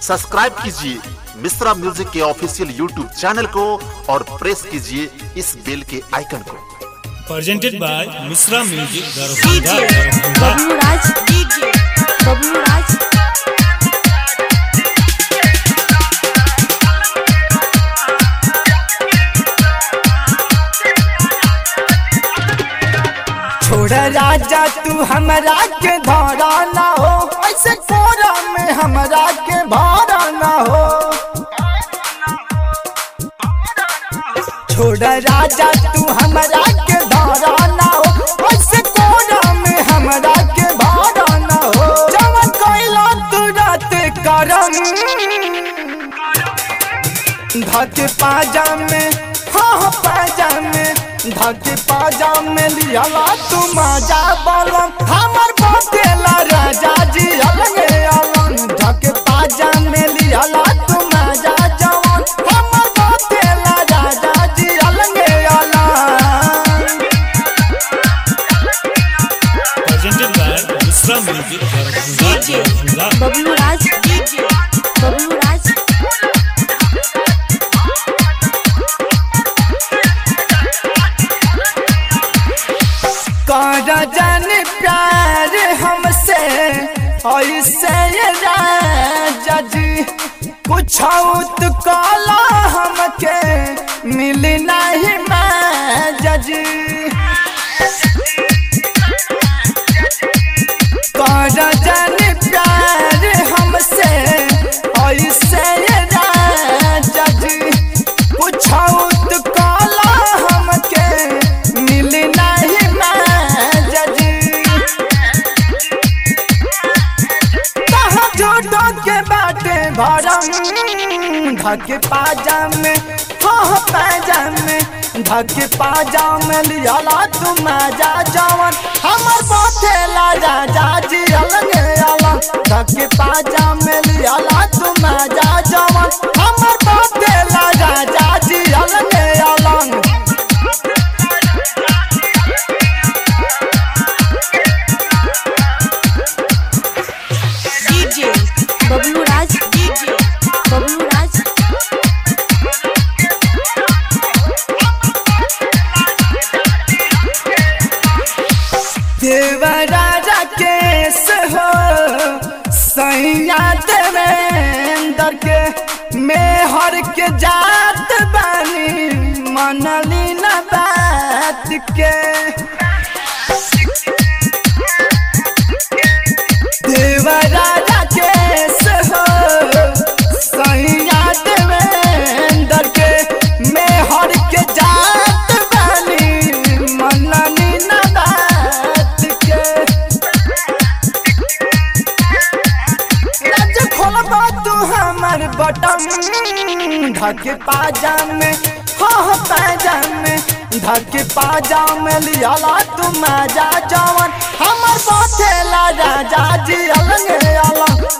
Subscribe कीजिए Mishra music के official YouTube channel को और प्रेस कीजिए इस बेल के आइकन को presented by Misra Music, DJ Darabhanga, Darabhanga. Bablu Raj DJ Bablu राज छोड़ राजा तू हमरा के धारा ना हो ऐसे कोरा में हमरा के भारा ना हो छोड़ राजा तू हमरा के धारा ना हो ऐसे कोरा में हमरा के भारा ना हो जवन कोइला तू रात करम धके पाजामे हाँ हाँ पाजामे धके पाजामे लियाला तू मजा बोलम हमर बतेला राजा जी अलगे अलम धके पाजामे लियाला तू मजा जवन हमर बतेला राजा जी अलगे अलम Presented by Misra Music, Darabhanga, DJ Darabhanga. Bablu Raj DJ Bablu राज कर जन प्यार हमसे ऐसे राजा जी कुछ तो काला हमके मिल नहीं मैं जजी कर जन प्यार हमसे ऐसे राजा जी कुछ तो काला हमके मिल नहीं मैं जजी कहाँ जोड़ो के बाटे भरम धके पाजामे हाँ पाजामे धके पाजामे लियाला तू मजा जवन हमर बोथेला राजा जी अलगे अला धके पाजामे लियाला तू मजा जवन हमर बोथेला राजा जी अलगे अलग DJ बबलू राज DJ बबलू राज देवराजा केस हो सैया देवेंद्र के मेहर के जात बानी मनली न बात के देवराजा केस हो सैया देवेंद्र के मेहर के जात बानी मनली न बात के राज खोलबा तू हमर बटन धके पाजामे हाँ पाजामे धके पाजामे लियाला तू मजा जवन हमर बथेला राजा जी अलगे अलग